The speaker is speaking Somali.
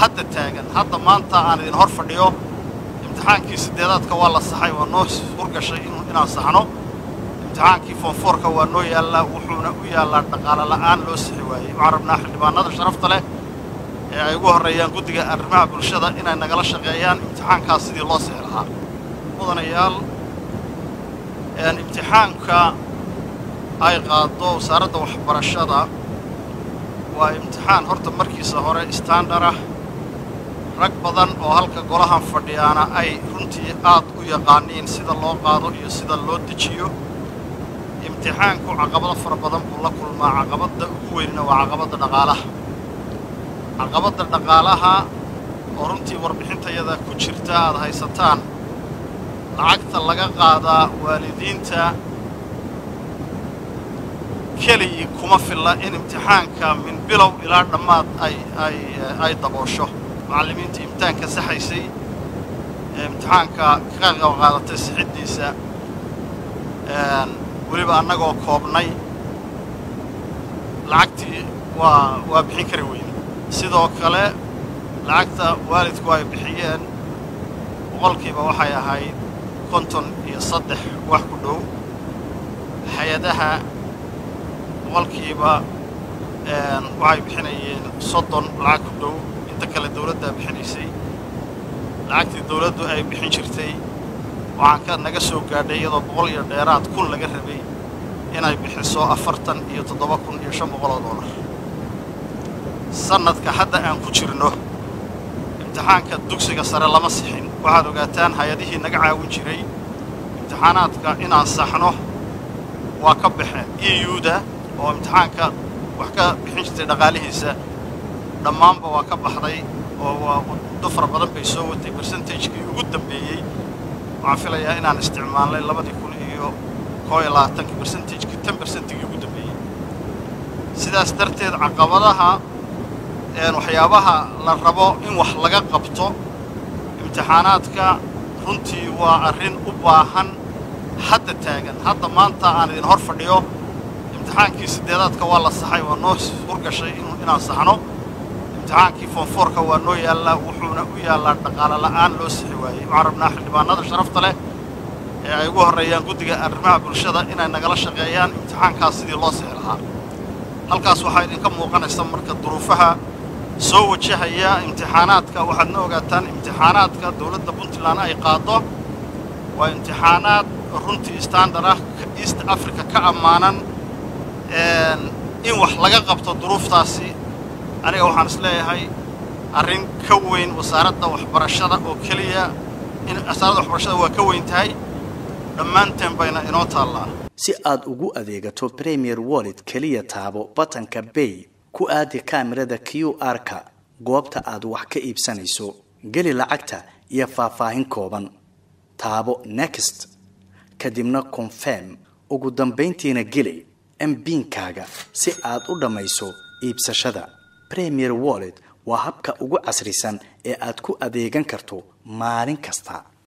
hadda taagan hadda maanta aan idin hor fadhiyo imtixaankii siddeedaadka waa la saxay waa noo hurgashay inaan saxno imtixaankii foonfoorka waa noo yaallaa wuxuuna u yaallaa dhaqaale la'aan loo sixi waayey waxaan rabnaa xildhibaanada sharafta leh ee ay ugu horreeyaan guddiga arrimaha bulshada inay nagala shaqeeyaan imtixaankaas sidii loo sixi lahaa mudanayaal imtixaanka ay qaado wasaaradda waxbarashada waa imtixaan horta markiisa hore standard ah rag badan oo halka golahan fadhiyaana ay runtii aad u yaqaaniin sida loo qaado iyo sida loo dejiyo imtixaanku caqabado fara badan buu la kulmaa caqabadda ugu weynna waa caqabadda dhaqaalaha caqabadda dhaqaalaha oo runtii warbixintayada ku jirta aad haysataan lacagta laga qaadaa waalidiinta keligii kuma filla in imtixaanka min bilow ilaa dhammaad ay ay ay daboosho macallimiintii imtixaanka saxaysay ee imtixaanka ka qayb qaadatay sixiddiisa weliba annagoo koobnay lacagtii waa waa bixin kari weyne sidoo kale lacagta waalidku ay bixiyeen boqolkiiba waxay ahayd konton iyo saddex wax ku dhow hay-adaha boqolkiiba waxay bixinayeen soddon lacag ku dhow inta kale dawladdaa bixinaysay lacagtii dawladdu ay bixin jirtay waxaan ka naga soo gaadhay iyadoo boqol iyo dheeraad kun laga rabay inay bixiso afartan iyo toddoba kun iyo shan boqol oo doolar sannadka hadda aan ku jirno imtixaanka dugsiga sare lama sixin waxaad ogaataan hay-adihii naga caawin jiray imtixaanaadka inaan saxno waa ka baxeen e u-da oo imtixaanka wax ka bixin jirtay dhaqaalihiisa dhammaanba waa ka baxday oo waa muddo fara badan bay soo watay bersentagekii ugu dambeeyey waxaan filayaa inaan isticmaalnay labadii kun iyo koo iyo labaatankii bersentagekii tan bersentigii ugu dambeeyey sidaas darteed caqabadaha waxyaabaha la rabo in wax laga qabto imtixaanaadka runtii waa arrin u baahan hadda taagan hadda maanta aan idin hor fadhiyo imtixaankii siddeedaadka waa la saxay waa noo hurgashay inaan saxno imtixaankii foonfoorka waa noo yaallaa wuxuuna u yaallaa dhaqaale la'aan loo sixi waayey waxaan rabnaa xildhibaanada sharafta leh ee ay ugu horreeyaan guddiga arrimaha bulshada inay nagala shaqeeyaan imtixaankaas sidii loo sixi lahaa halkaas waxaa idinka muuqanaysa marka duruufaha soo wajahaya imtixaanaadka waxaadna ogaataan imtixaanaadka dawladda puntland ay qaado waa imtixaanaad runtii standard ah east africa ka ammaanan in wax laga qabto duruuftaasi aniga waxaan is leeyahay arrin ka weyn wasaaradda waxbarashada oo keliya in wasaaradda waxbarashada waa ka weyn tahay dhammaanteen bayna inoo taallaa si aad ugu adeegato premier wallet keliya taabo batanka bay ku aadi kaamirada q r-ka goobta aad wax ka iibsanayso geli lacagta iyo faahfaahin kooban taabo next kadibna confirm ugu dambayntiina geli mbiinkaaga si aad u dhammayso iibsashada premier wallet waa habka ugu casrisan ee aad ku adeegan karto maalin kasta